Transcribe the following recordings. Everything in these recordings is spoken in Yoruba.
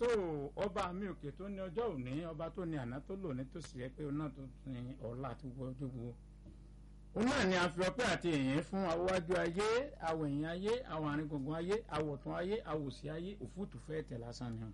tó ọba mi òkè tó ní ọjọ́ òní ọba tó ní àná tó lò ní tó sì yẹ pé òun náà tó ní ọ̀la àti gbogbo gbogbo òun náà ni a fi ọpẹ́ àti èyìn fún awájú ayé awọ ẹ̀yìn ayé awọ àárín gbùngbùn ayé awọ̀tún ayé awòsí ayé òfútù fẹ́ tẹ̀ lásán ni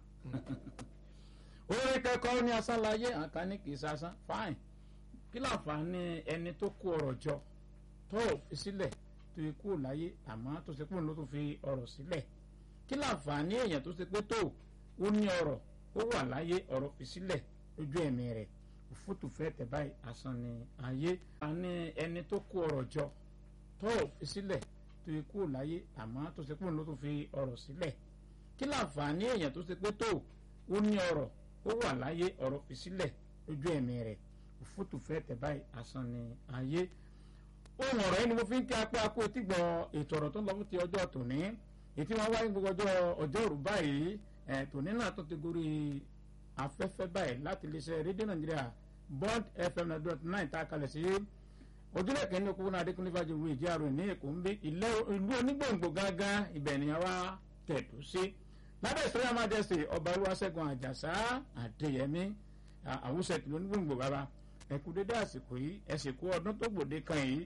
orí kẹ́kọ̀ọ́ ní asán láyé àǹkan ní kì í sásán fáìn kí láǹfààní ẹni tó kó ọrọ̀ jọ tó fi sílẹ̀ tó fi kúrò láyé àmọ́ tó ṣe pé òun ló tún fi ọrọ̀ sílẹ̀ kí láǹfààní èèyàn tó ṣe pé tó ó ní ọrọ̀ ó wà láyé ọrọ̀ fi sílẹ̀ lójú ẹ̀mí rẹ̀ òfútù fẹ́ tẹ̀ báyìí asán ni ayé àní ẹni tó kó ọrọ̀ jọ tó fi sílẹ̀ tó fi kúrò láyé àmọ́ tó ṣe pé òun ló tún fi ọrọ̀ sílẹ̀ kí láǹfààní èèyàn tó ṣe pé tó ó ní ọrọ̀ ó wà láyé ọrọ̀ fi sílẹ̀ lójú ẹ̀mí rẹ̀ òfútù fẹ́ tẹ̀ báyìí asán ni ayé ohun ọ̀rọ̀ yìí ni mo fi ń kí apá akó tí gbọ́ ètò ọ̀rọ̀ tó ń lọ fún ti ọjọ́ tòní ètí wọn wáyé gbogbo ọjọ́ ọjọ́ òru báyìí ẹ̀ tòní náà tó ti gorí afẹ́fẹ́ báyìí láti iléeṣẹ́ rédíò nàìjíríà bond fm nine dot nine tá a kalẹ̀ sí ojúlẹ̀ kẹ́ni okòwò náà adékúnlé fàájì ìwé ìjẹ́ àrùn ní èkó ń bí ìlú onígbòǹgbò gángan ibẹ̀ ni àwa tẹ̀dú sí lábẹ́ ìsọ́yà májẹ̀sì ọba olúwaṣẹ́gun àjàsá àdéyẹmí àwùsẹ̀ tìlú onígbòǹgbò bàbá ẹ̀kú dédé àsìkò yìí ẹ̀sìnkú ọdún tó gbòde kan yìí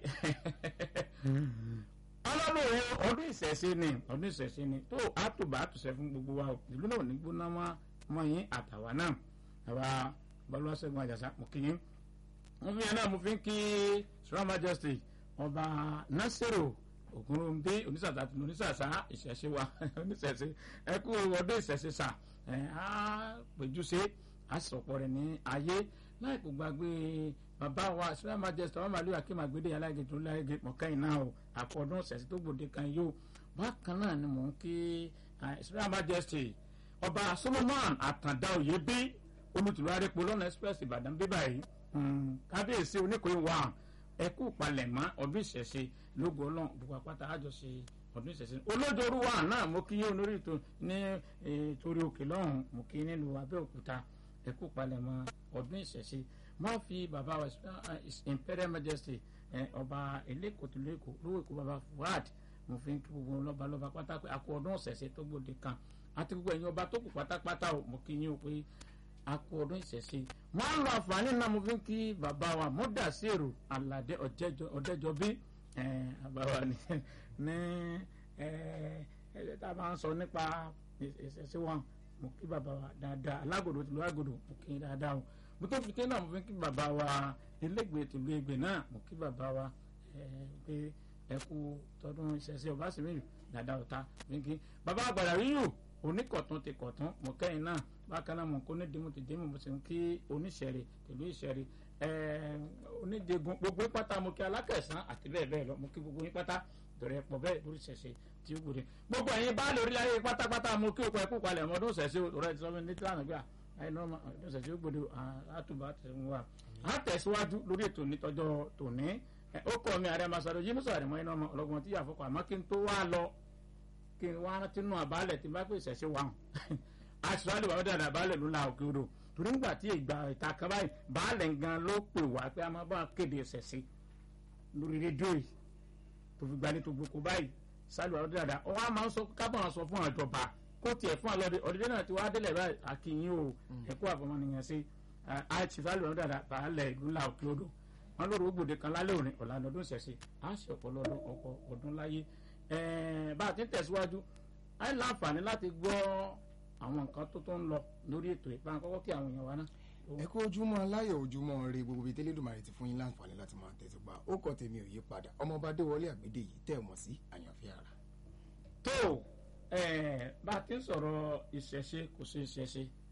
ọlọ́run ọdún ìṣẹ̀ṣe ni ọdún ìṣẹ̀ṣe ni tó àtùbà àtùsẹ̀ fún gbogbo wa ìlú náà ní gbóná mọ́ yín àtàwà náà àwa balùwàṣẹ́gun àjàsá mo kí yín mo fi yẹn náà mo fi ń kí sọ́ra majesty ọba nasiru ògúnrúndé onísàsà tí onísàsà ìṣẹ̀ṣe wa oníṣẹ̀ṣe ẹ kú ọdún ìṣẹ̀ṣe sà ẹ á péjúṣe á sọ̀pọ̀ rẹ̀ ní ayé láì kó gbàgbé bàbá wa sọ́ra majesty ọmọ màlúù akéem àgbédè aláìgé tó láìgé mọ̀kẹ́yìn náà o àkọ́dún ìṣẹ̀ṣe tó gbòde kan yóò bákan náà ni mò ń kí sọ́ra majesty ọba solomon àtàndá òye bí olùtùlù arépo lọ́nà express ìbàdàn bíbá yìí kábíyèsí oníkòyí wà ẹkú palẹ̀mọ́ ọdún ìṣẹ̀ṣe lógo ọlọ́run gbogbo àpáta àjọṣe ọdún ìṣẹ̀ṣe olójooru wà náà mo kí yín olórí ètò ní torí òkè lọ́hùn mo kí nílùú abẹ́òkúta ẹkú palẹ̀mọ́ ọdún ìṣẹ̀ṣe má fi bàbá wa imperial majesty ọba elékòtòlékò lówó èkó bàbá fuad mo fi ń kí gbogbo lọ́ba lọ́ba pátá pé àkó ọdún ìṣẹ̀ṣe tó gbòde kan àti gbogbo ẹ̀yin ọba tó kù pátápátá o mo kí yín o pé akọ ọdún ìṣẹ̀ṣe wọ́n á lo àǹfààní náà mo fi ń kí bàbá wa mọ́dà sí èrò aládé ọ̀dẹ́jọbí bàbá ní ní ẹ tá a máa ń sọ nípa ìṣẹ̀ṣe wọn mo kí bàbá wa dáadáa alágòdò tìlú àgòdò mo kí dáadáa o mo tó fi tẹ́ náà mo fi ń kí bàbá wa ilégbèé tìlú Ẹ̀gbẹ́ náà mo kí bàbá wa pé ẹ kú tọdún ìṣẹ̀ṣe ọba sì mí dáadáa ọ̀tá fi ń kí bàbá àgbàdà yíyù oníkọ̀tún ti kọ̀tún mo kẹ́yìn náà bákan náà mo kó ní dimu ti dimu mo sì ń kí oníṣẹ̀rẹ̀ tìlú ìṣẹ̀rẹ̀ onídìgun gbogbo pátá mo kí alákẹ̀sán àti bẹ́ẹ̀ bẹ́ẹ̀ lọ mo kí gbogbo yín pátá ìdọ̀rẹ́ pọ̀ bẹ́ẹ̀ lórí ṣẹ̀ṣẹ̀ tí ó gbòde gbogbo ẹ̀yin bá lórí ayé pátápátá mo kí òkú ẹ̀kú palẹ̀ ọmọdún ṣẹ̀ṣẹ̀ òrẹ́ ti sọ fún mi ní tílànà gbà ẹ̀yin náà ọdún ṣẹ̀ṣẹ̀ ó gbòde àtúbà tẹ̀sán wa á tẹ̀síwájú lórí ètò nítọ́jọ́ tòní ó kọ́ mi àrẹ masaro yìí musa àrẹ mọ́ iná ọmọ ọlọ́gbọ́n tí yà fọkọ̀ àmọ́ kí n tó wá lọ kí n wá rántí nù àbálẹ̀ tí n bá pè ṣẹ̀ṣẹ̀ wà hàn àṣìṣàlù bàbá dàda àbálẹ̀ ló la òkè odò torí ńgbà tí ìgbà ìta kan báyìí baálẹ̀ gan ló pè wá pé a máa bá kéde ṣẹ̀ṣẹ̀ lórí rédíò yìí tó fi gbalẹ̀ tó gboko báyìí ṣàlù bàbá dàda ọ wá máa ń sọ kábọ̀ sọ fún àjọba kó tiẹ̀ fún àlọ́dẹ ọ̀dẹ́dẹ́ náà ti wá délẹ̀ báyìí àkìyìn o ẹ̀kọ́ àfọmọ́nìyàn sí àṣìṣàlù bàbá dàda baálẹ̀ ìlú la òkè odò wọn lóru gbòde kan lálẹ́ òní ọ̀làdọ̀ ọdún ṣẹ̀ṣẹ̀ á ṣe ọ̀pọ̀lọpọ̀ ọkọ̀ ọdún láyé bá a ti ń tẹ̀síwájú á ní láǹfààní láti gbọ́ àwọn nǹkan tó tó ń lọ lórí ètò ìpamọ́ kọ́kọ́ kí àwọn èèyàn wa náà. ẹ kú ojúmọ́ aláyọ̀ ojúmọ́ rẹ gbogbo bíi tẹ́lẹ̀dùmarè ti fún yín láǹfààní láti máa tẹ̀sí gbà ó kọ́ tèmi ò yí padà ọmọọba adéwọlé àgbédè yìí tẹ̀ mọ́ sí àyànfẹ́ ara. tó bá a ti ń sọ̀rọ̀ ìṣẹ̀ṣe kò sí ìṣẹ̀ṣe